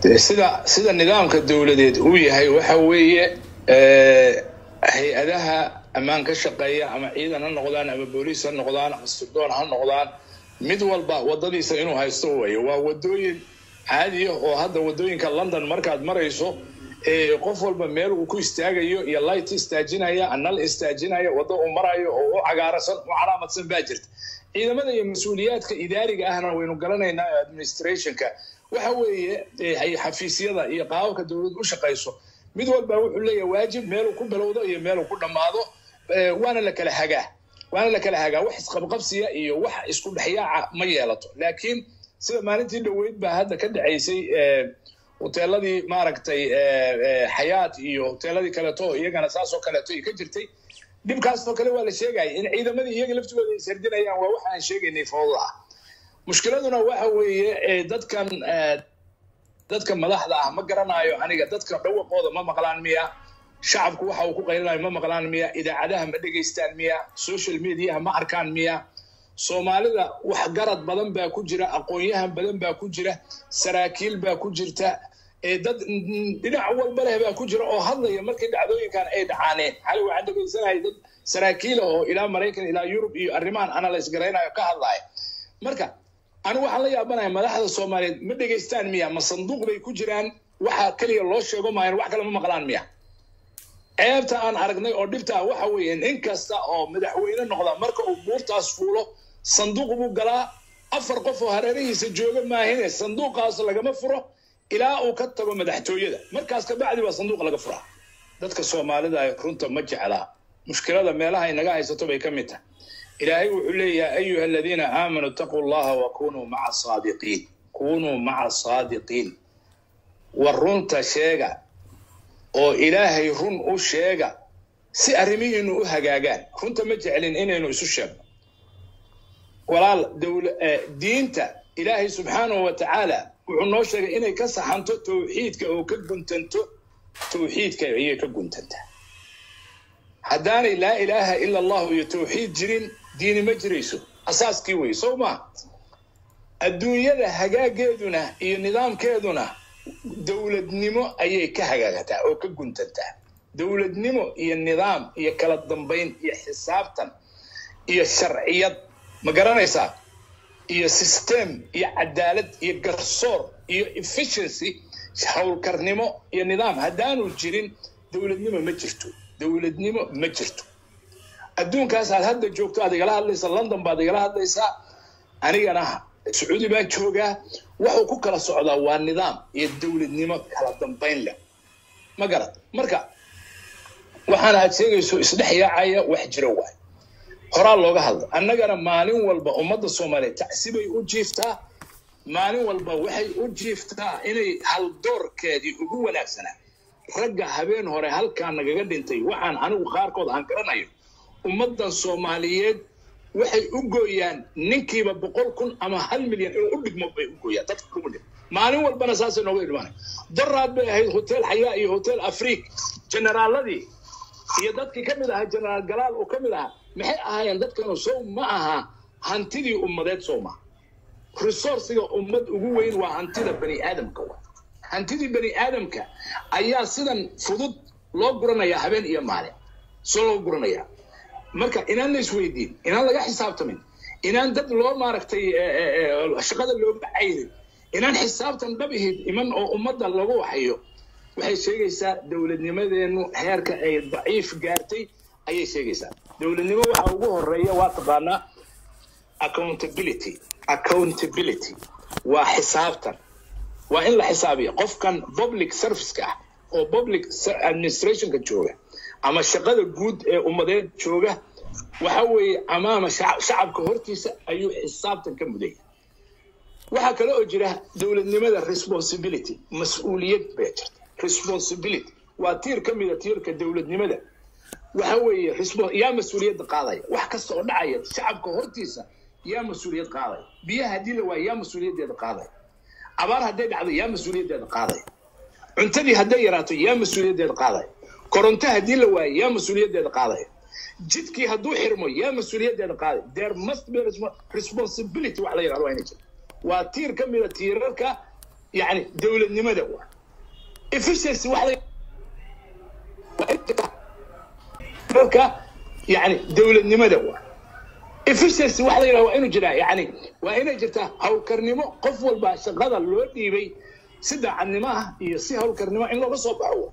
sida sida nidaamka dowladeed uu yahay waxa weeye hay-adaha ammaan ka shaqeeya ama ciidan ha noqdaan ama booliis ha noqdaan ama sirdoon ha noqdaan mid walba wadadiisa inuu haysto weeye waa wadooyin caadiya oo hadda wadooyinka london markaad marayso qof walba meel uu ku istaagayo iyo light istaajinaya anal istaajinaya waddo uu marayo oo u cagaarasan u calaamadsan baa jirta ciidamada iyo mas-uuliyaadka idaariga ahna waynu garanaynaa administrationka waxa weeye xafiisyada iyo qaababka dowladdu u shaqayso mid walba wuxuu leeyahay waajib meeluu ku bilowdo iyo meeluu ku dhammaado waana la kala hagaa waana la kala hagaa wax isqabqabsiya iyo wax isku dhexyaaca ma yeelato laakiin sida maalintii dhoweyd baa hadda ka dhacaysay hoteeladii maaragtay xayaat iyo hoteeladii kaleeto iyagana saasoo kaleeto ka jirtay dhibkaasoo kale waa la sheegaya in ciidamadii iyaga laftigooda ay sardinayaan waa waxa aan sheegaynay fooda ah mushkiladuna waxa weeye dadkan dadka madaxda ah ma garanayo aniga dadka dhawaqooda ma maqlaan miya shacabku waxa uu ku qaylinayo ma maqlaan miya idaacadaha ma dhegaystaan miya social mediaha ma arkaan miya soomaalida wax garad badan baa ku jira aqoon-yahan badan baa ku jira saraakiil baa ku jirta dad dhinac walba leh baa ku jira oo hadlaya markii dhacdooyinkan ay dhacaaneen xali waxaan dhegaysanahay dad saraakiila oo ilaa maraykan ilaa yurub iyo arrimahan analyse garaynayo ka hadlaya marka anigu waxaan la yaabanaya madaxda soomaaliyeed ma dhegaystaan miya ma sanduuq bay ku jiraan waxa keliya loo sheego maayan wax kale ma maqlaan miya ceebta aan aragnay oo dhibta ah waxa weeye nin kasta oo madaxweyne noqda marka uu buurtaas fuulo sanduuq buu galaa afar qof oo hareerihiisa jooga maahine sanduuqaas lagama furo ilaa uu ka tago madaxtooyada markaas kabacdi baa sanduuq laga furaa dadka soomaalida runta ma jeclaa mushkilada meelaha inaga haysato bay ka mid tahay ilaahay wuxuu leeyahay ayuha aladiina aamanuu itaquu llaha wa kunuu maca saadiqiin kunuu maca saadiqiin war runta sheega oo ilaahay run u sheega si arrimihiinu u hagaagaan runta ma jeclin inaynu isu sheegno walaal diinta ilaahay subxaanahu wa tacaala wuxuu noo sheegay inay ka saxanto tawxiidka oo ka guntanto tawxiidka ayay ka guntantaa haddaanay laa ilaaha ila allahu iyo tawxiid jirin diini ma jirayso asaaskii wey sow maa adduunyada hagaageeduna iyo nidaamkeeduna dowladnimo ayay ka hagaagataa oo ka guntantaa dowladnimo iyo nidaam iyo kala dambayn iyo xisaabtan iyo sharciyad ma garanaysaa iyo system iyo cadaalad iyo garsoor iyo efficiency howlkarnimo iyo nidaam haddaanu jirin dowladnimo ma jirto dowladnimo ma jirto adduunkaas aad hadda joogto aad igala hadlaysaa london baad igala hadlaysaa anigana sacuudi baan joogaa waxuu ku kala socdaa waa nidaam iyo dowladnimo kala dambayn leh ma garad marka waxaana aad sheegayso isdhex yaacaya wax jiro waay horaa looga hadla annagana maalin walba ummadda soomaaliyeed tacsibay u jiiftaa maalin walba waxay u jiiftaa inay haldoorkeedii ugu wanaagsanaa ragga habeen hore halkaa nagaga dhintay waxaan anigu qaarkood aan garanayo ummaddan soomaaliyeed waxay u gooyaan ninkiiba boqol kun ama hal milyan inuu u dhigmo bay u gooyaan dadka ugu dhig maalin walbana saasay nooga idhmaanay daraad bay ahayd hotel xayaa iyo hotel afriik generaaladii iyo dadkii ka mid ahaa generaal galaal oo ka mid ahaa maxay ahaayeen dadkanu sow ma aha hantidii ummadeed sow ma resourciga ummad ugu weyn waa hantida bani aadamka wa hantidii bani aadamka ayaa sidan fudud loo guranayaa habeen iyo maalin soo loo guranayaa marka inaan la isweydiin inaan laga xisaabtamin inaan dad loo maaragtay shaqada looga cayrin inaan xisaabtan dhab ihid iman oo ummadda lagu waxayo waxay sheegaysaa dowladnimadeennu heerka ay daciif gaartay ayay sheegaysaa dowladnimo waxa ugu horeeya waa taqaanaa accountability accountability waa xisaabtan waa in la xisaabiya qofkan public serviceka ah oo public administrationka jooga ama shaqada guud ee ummadeed jooga waxa weeye amaama shacabka hortiisa ayuu xisaabtan ka mudaya waxaa kale oo jira dowladnimada responsibility mas-uuliyad baa jirta responsibility waa tiir ka mida tiirka dowladnimada waxa weeye yaa mas-uuliyadda qaadaya wax kasta oo dhacaya shacabka hortiisa yaa mas-uuliyad qaadaya biyaha haddii la waayo yaa mas-uuliyaddeeda qaadaya abaar hadday dhacdo yaa mas-uuliyaddeeda qaadaya cuntadii hadday yaraato yaa mas-uuliyaddeeda qaadaya koronto haddii la waayo yaa mas-uuliyaddeeda qaadaya jidkii hadduu xirmo yaa mas-uuliyaddeeda qaadaya there must be responsibility wax la yirahdo waa inay jirto waa tiir ka mida tiirarka yani dowladnimada waa efficiency wax marka yani dowladnimada waa efficiency wax la yidhaha waa inuu jiraa yani waa inay jirtaa hawlkarnimo qof walba shaqada loo dhiibay si daacadnimo ah iyo si hawlkarnimo in looga soo baxo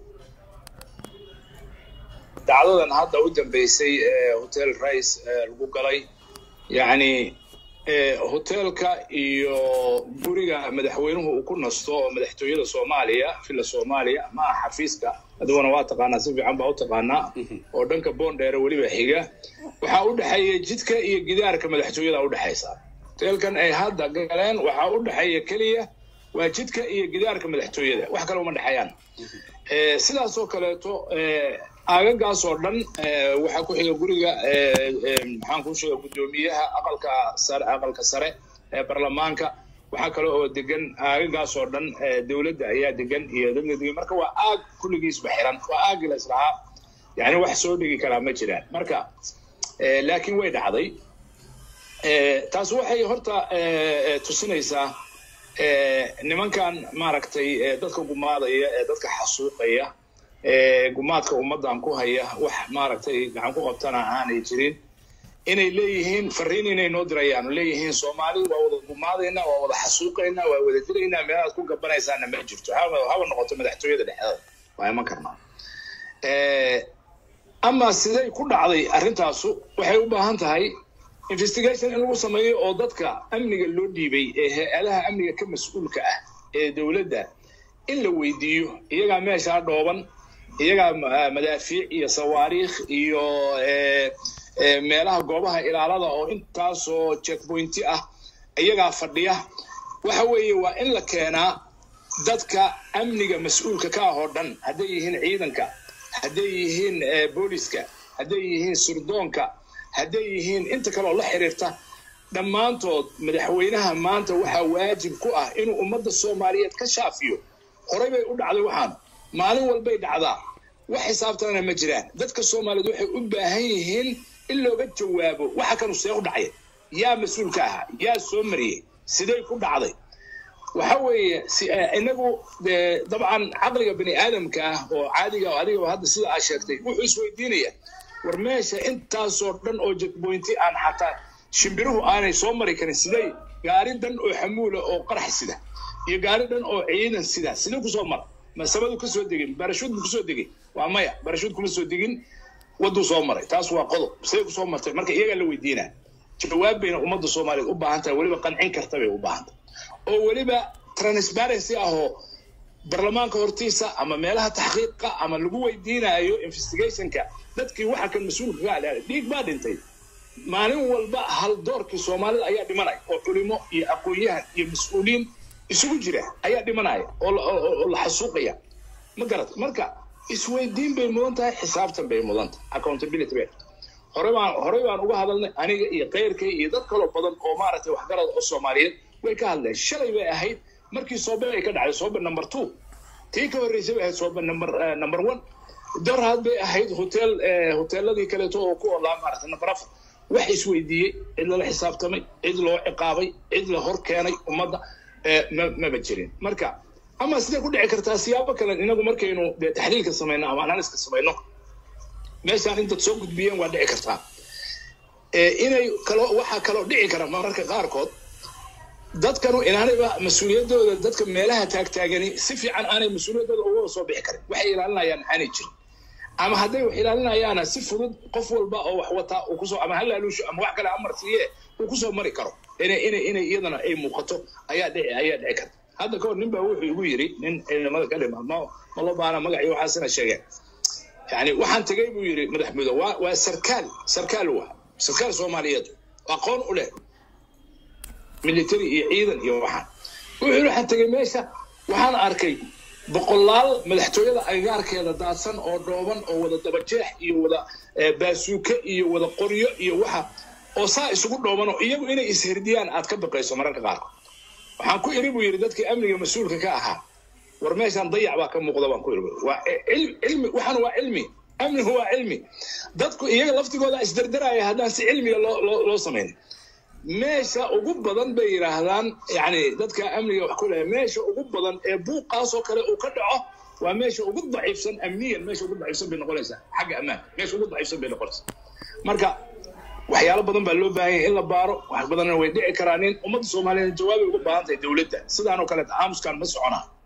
dacdadan hadda u dambeysay ee hotel rice lagu galay yani hotelka iyo guriga madaxweynuhu uu ku nasto oo madaxtooyada soomaaliya villa soomaaliya ma aha xafiiska adiguna waa taqaanaa si fiican baa u taqaanaa oo dhanka boondheere weliba xiga waxaa u dhexeeya jidka iyo gidaarka madaxtooyada udhexaysa hotelkan ay hadda galeen waxaa u dhexeeya keliya waa jidka iyo gidaarka madaxtooyada wax kale uma dhexeeyaan sidaasoo kaleeto aagagaas oo dhan waxaa ku xiga guriga maxaan kuu sheega guddoomiyaha aqalka sare aqalka sare ee baarlamaanka waxaa kale oo degan aagagaas oo dhan dowladda ayaa degan iyo dadka degan marka waa aag kulligiisba xiran waa aagi la islahaa yani wax soo dhigi karaa ma jiraan marka laakiin way dhacday taas waxay horta tusinaysaa nimankan maaragtay dadka gumaadaya ee dadka xasuuqaya gumaadka ummaddan ku haya wax maaragtay gacan ku qabtana aanay jirin inay leeyihiin fariin inay noo dirayaan leeyihiin soomaali waa wada gumaadayna waa wada xasuuqayna waa wada dilaynaa meelaad ku gabanaysaana ma jirto haba noqoto madaxtooyada dhexdeeda waa iman karnaa ama siday ku dhacday arrintaasu waxay u baahan tahay investigation in lagu sameeyo oo dadka amniga loo dhiibay ee hay-adaha amniga ka mas-uulka ah ee dowladda in la weydiiyo iyagaa meeshaa dhooban iyagaa madaafiic iyo sawaariikh iyo meelaha goobaha ilaalada oo intaasoo checkpointi ah iyagaa fadhiya waxa weeye waa in la keenaa dadka amniga mas-uulka ka ah oo dhan hadday yihiin ciidanka hadday yihiin booliska hadday yihiin surdoonka hadday yihiin inta kaleoo la xiriirta dhammaantood madaxweynaha maanta waxaa waajib ku ah inuu ummadda soomaaliyeed ka shaafiyo horey bay u dhacday waxaan maalin walbay dhacdaa wax xisaabtanana ma jiraan dadka soomaaliyeed waxay u baahan yihiin in looga jawaabo waxa kanu see u dhacya yaa mas-uulka ahaa yaa soo mariyey siday ku dhacday waxa weeye inagu dabcan caqliga bani aadamka ah oo caadiga adigaba hadda sida aa sheegtay wuxuu isweydiinaya war meesha intaasoo dhan oo jekboynti aan xataa shimbiruhu aanay soo mari karin siday gaari dhan oo xamuula oo qarax sida iyo gaari dhan oo ciidan sida sidee kusoo mara masabadu kasoo degin barashuud bu kusoo degay waa maya barashuud kuma soo degin waduu soo maray taas waa qodob siday kusoo martay marka iyagaa la weydiinaa jawaab bayna ummadda soomaaliyeed u baahan tahay weliba qancin karta bay u baahan tahay oo weliba transparency ahoo baarlamaanka hortiisa ama meelaha taxqiiqa ama lagu weydiinaayo investigationka dadkii waxa kan mas-uulka ka adhaaday dhiig baa dhintay maalin walba hal doorkii soomaalida ayaa dhimanaya oo culimo iyo aqoon-yahan iyo mas-uuliyiin isugu jira ayaa dhimanaya oo la xasuuqaya ma garat marka isweydiin bay mudan tahay xisaabtan bay mudan tahay accountability bay horey baan horey baan uga hadalnay aniga iyo keyrkay iyo dad kaloo badan oo maaragtay waxgarada oo soomaaliyeed way ka hadleen shalay bay ahayd markii soobe ay ka dhacday soobe number two tii ka horreysay bay ahayd soobe number number one dorhad bay ahayd hotel hoteeladii kaleeto oo ku olaa maaragtay number afar wax isweydiiyey cid lala xisaabtamay cid loo ciqaabay cid la hor keenay ummadda maba jirin marka ama sidee ku dhici kartaa siyaabo kale inagu markaynu dee taxliilka samayno ama analyska samayno meeshaan intaad soo gudbiyeen waa dhici kartaa inay kaloo waxaa kaloo dhici kara mararka qaarkood dadkanu inaanayba mas-uuliyaddooda dadka meelaha taagtaagani si fiican aanay mas-uuliyaddooda uga soo bixi karin waxay ilaalinayaan aanay jirin ama hadday wax ilaalinayaana si fudud qof walba oo wax wataa uu kusoo ama halaaluusho ama wax kale amar siiye uu kusoo mari karo inay inay inay iyadana ay muuqato ayaa dhici ayaa dhici karta hadda kahor nin baa wuxuu igu yiri nin ciidamada ka dhima ma ma loo baana magacii waxaasina sheegeen yani waxaan tegay buu yiri madaxmuddo waa waa sarkaal sarkaal waa sarkaal soomaaliyeed aqoon u leh military iyo ciidan iyo waxaan wuxuu yiri waxaan tegay meesha waxaan arkay boqolaal madaxtooyada agagaarkeeda daadsan oo dhooban oo wada dabajeex iyo wada baasuuke iyo wada qoryo iyo waxa oo saa isugu dhooban oo iyagu inay isherdiyaan aad ka baqayso mararka qaarkood waxaan ku iri buu yidhi dadkii amniga mas-uulka ka ahaa war meeshaan dayac baa ka muuqda baan ku iri waa cilmi waxaan waa cilmi amnigu waa cilmi dadku iyaga laftigooda isdardaraya haddaan si cilmiga loo loo loo samaynin meesha ugu badan bay yidhaahdaan yani dadka amniga wax ku leeya meesha ugu badan ee buuqaasoo kale uu ka dhaco waa meesha ugu daciifsan amniyan meesha ugu daciifsan bay noqonaysaa xagga ammaanka meesha ugu daciifsan bay noqonaysaa marka waxyaalo badan baa loo baahan yahay in la baaro wax badanna way dhici karaan in ummadda soomaaliyeed jawaabay uga baahan tahay dowladda sidaan oo kaleeta aamuskan ma soconaa